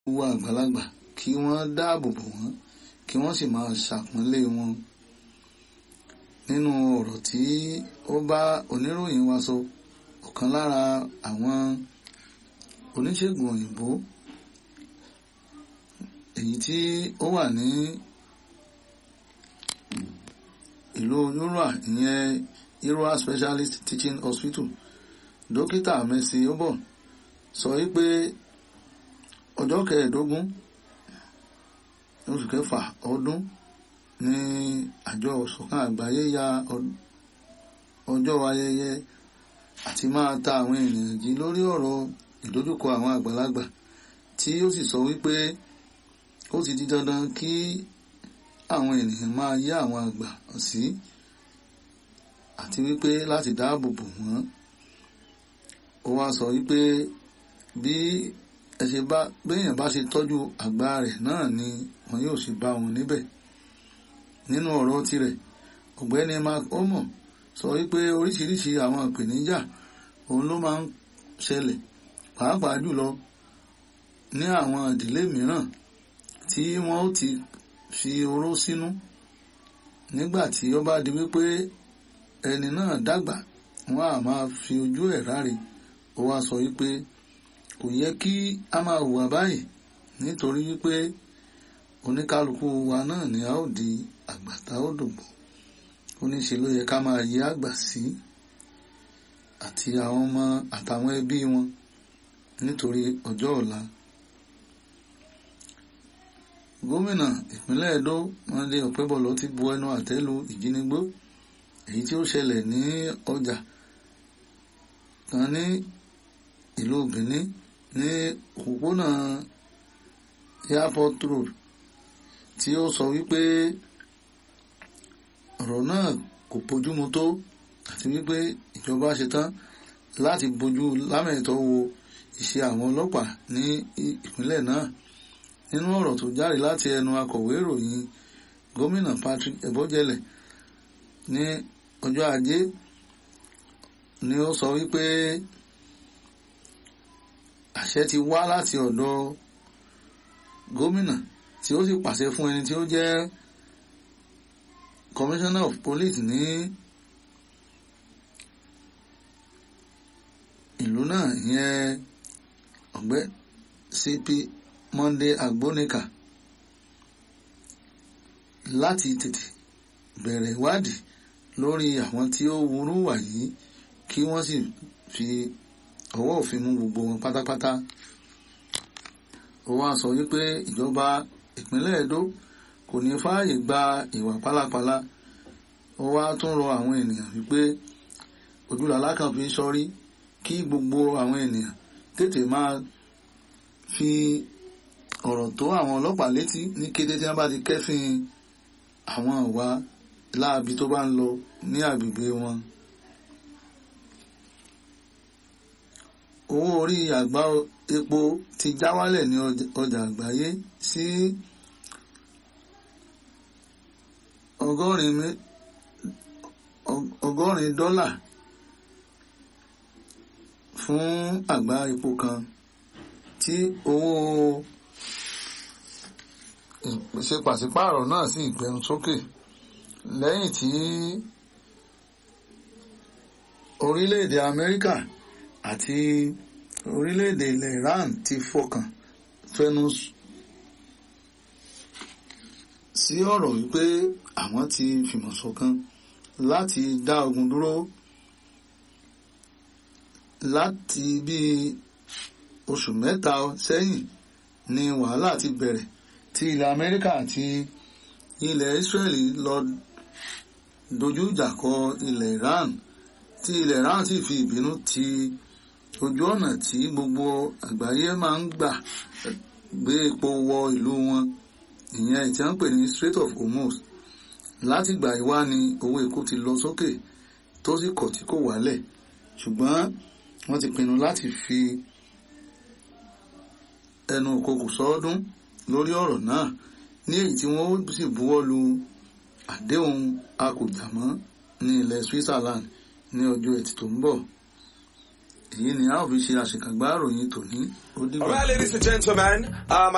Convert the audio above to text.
wo àgbàlagbà kí wọ́n dáàbò bò wọ́n kí wọ́n sì máa ṣàpọ́nlé wọn nínú ọ̀rọ̀ tí ó bá oníròyìn wa sọ ọ̀kan lára àwọn oníṣègùn òyìnbó èyí tí ó wà ní ìlú Yorùbá ìyẹn Yorùbá Specialist Teaching Hospital dókítà Mercy Obon sọ wípé ọjọ́ kẹẹ̀ẹ́dógún oṣù kẹfà ọdún ní àjọ ìṣọ̀kan àgbáyé ya ọjọ́ ayẹyẹ àti máa ta àwọn ènìyàn jí lórí ọ̀rọ̀ ìdojúkọ àwọn àgbàlagbà tí ó sì sọ wípé ó ti di dandan kí àwọn ènìyàn máa yá àwọn àgbà sí àti wípé láti dáàbò bò wọ́n ó wá sọ wípé bí ẹ ṣe bá béèyàn bá ṣe tọ́jú àgbà rẹ̀ náà ni wọn yóò ṣe bá wọn níbẹ̀ nínú ọ̀rọ̀ tirẹ̀ ọ̀gbẹ́ni mark omo sọ wípé oríṣiríṣi àwọn ìpèníjà òun ló máa ń ṣẹlẹ̀ pàápàá jùlọ ní àwọn ìdílé mìíràn tí wọ́n ó ti fi oró sínú nígbà tí ó bá di wípé ẹni náà dàgbà wọ́n á máa fi ojú ẹ̀ ráre ó wá sọ wípé kò yẹ kí a máa hùwà báyìí nítorí wípé oníkálukú wa náà ni a ó di àgbà tá ó dògbò ó ní ṣe ló yẹ ká máa yí àgbà sí àti àwọn ọmọ àtàwọn ẹbí wọn nítorí ọjọ́ ọ̀la gómìnà ìpínlẹ̀ Ẹdó Monday Ọ̀pẹ́bọ̀lọ ti bu ẹnu àtẹ́ lu ìjínigbó èyí tí ó ṣẹlẹ̀ ní ọjà kan ní ìlú Benin ní òpópónà airport road tí ó sọ wípé ọ̀rọ̀ náà kò bójúmu tó àti wípé ìjọba ṣetán láti bójú lámẹ̀tọ́ wo iṣẹ́ àwọn ọlọ́pàá ní ìpínlẹ̀ náà nínú ọ̀rọ̀ tó jáde láti ẹnu akọ̀wé ìròyìn gómìnà Patrick Ebojele ní ọjọ́ ajé ni ó sọ wípé àṣẹ ti wá láti ọ̀dọ̀ gómìnà tí ó sì pàṣẹ fún ẹni tí ó jẹ́ commissioner of police ní ìlú náà ìyẹn ọ̀gbẹ́ CP Monday Agbonika láti tètè bẹ̀rẹ̀ ìwádìí lórí àwọn tí ó wúrú wà yìí kí wọ́n sì fi ọwọ́ òfin mú gbogbo wọn pátápátá ó wá sọ wípé ìjọba ìpínlẹ̀ Ẹdó kò ní fààyè gba ìwà pálapàla ó wá tún rọ àwọn ènìyàn wípé ojúlàlá kan fi sọrí kí gbogbo àwọn ènìyàn tètè máa fi ọ̀rọ̀ tó àwọn ọlọ́pàá létí ní kété tí wọ́n bá ti kẹ́fìn àwọn ìwà láabi tó bá ń lọ ní agbègbè wọn. owó orí àgbá epo ti já wálẹ̀ ní ọjà àgbáyé sí ọgọ́rin ọgọ́rin dọ́là fún àgbá epo kan tí owó ìpèsè pàṣípààrọ̀ náà sì gbẹnu sókè lẹ́yìn tí orílẹ̀-èdè Amẹ́ríkà àti orílẹ̀-èdè ilẹ̀ Iran ti fọkàn fẹnu sí ọ̀rọ̀ wípé àwọn ti fìmọ̀ ṣọ̀kan láti dá ogun dúró láti bí oṣù mẹ́ta sẹ́yìn ni wàhálà ti bẹ̀rẹ̀ tí ilẹ̀ Amẹ́ríkà àti ilẹ̀ Israeli lọ dojú ìjà kọ ilẹ̀ Iran tí ilẹ̀ Iran sì fi ìbínú ti ojú ọ̀nà tí gbogbo àgbáyé máa ń gbà gbé epo wọ ìlú wọn ìyẹn tí wọ́n ń pè ní Strait of Hormuz láti gbà ìwá ni owó epo ti lọ sókè tó sì kọ̀ tí kò wálẹ̀ ṣùgbọ́n wọ́n ti pinnu láti fi ẹnu òkokò sọ́ọ́dún lórí ọ̀rọ̀ náà ní èyí tí wọ́n sì buwọ́ lu àdéhùn akùjàmọ́ ní ilẹ̀ Switzerland ní ọjọ́ ẹtì tó ń bọ̀ èyí ni a ó fi ṣe àṣekágbá ìròyìn tòní ó dìgbà. All right, ladies and gentlemen, um,